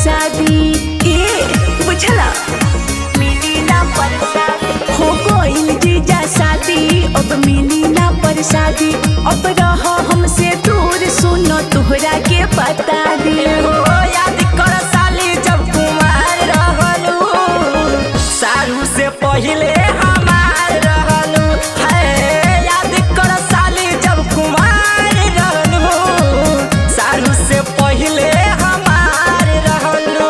परसादी ए बुझला मिली ना परसादी हो गइल जीजा शादी अब मिली ना परसादी अब रह हमसे दूर सुनो तोहरा के बता दी हो याद कर साली जब कुमार रहलू सारू से पहिले हमार रहलू है याद कर साली जब कुमार रहलू सारू से पहिले हमार रहलू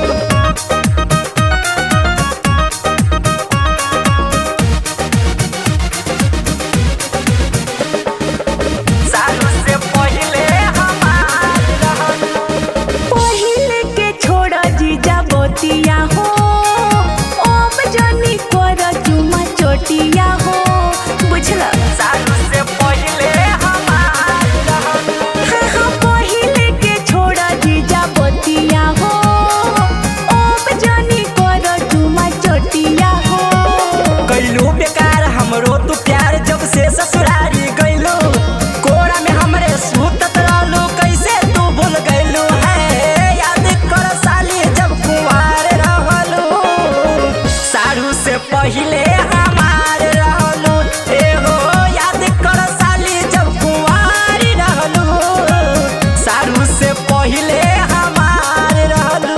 सारू से पहिले हमार रहलू पहिले के छोड़ जीजा बतिया हो ओम जनी कर चुमा चोटिया हो बुझला सारू से पहिले हमार रहलू हाँ हाँ पहिले के छोड़ जीजा बतिया हो ओम जनी कर चुमा चोटिया हो कैलू बेकार हमरो तू प्यार जब से ससुरारी गइलू कोरा में हमरे सुतत रहलू कैसे तू भूल गइलू है याद कर साली जब कुंवार रहलू सारू से पहिले हमार रहलू ए हो याद कर साली जब कुंवार रहलू सारू से पहिले हमार रहलू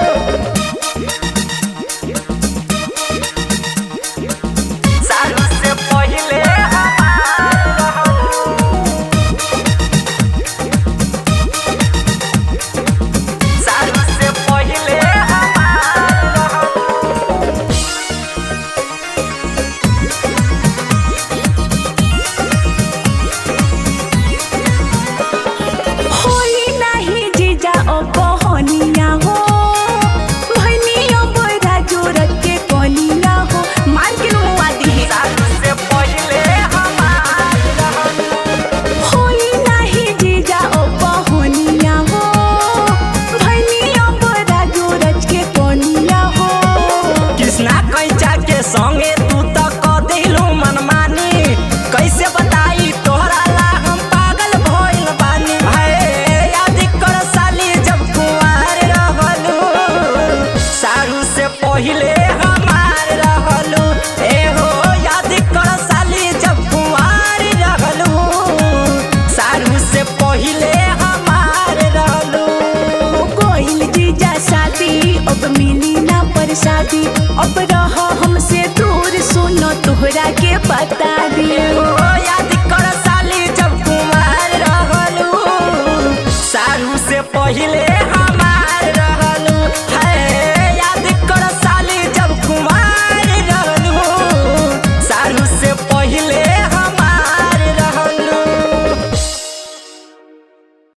सारू से पहिले हमार रहलू सारू से पहिले हमार रहलू होई नाही जीजा ओ बहनिया हो भनिया बड़ा जोरत के कनिया हो मार के मुआ दिहे सारू से पहिले हमार रहलू होई नाही जीजा ओ बहनिया हो भनिया बड़ा जोरत के कनिया हो कृष्णा कैचा के संगे तू तो क दिलू मनमानी कैसे बताई तोहरा ला हम पागल भइल बानी है याद कर साली जब कुंवार रहलू सारू से पहिले हमार रहलू ए हो याद कर साली जब कुंवार रहलू सारू से पहिले हमार रहलू हो गइल जीजा शादी अब मिली ना परसादी अब रह हमसे दूर सुनो तोहरा के पता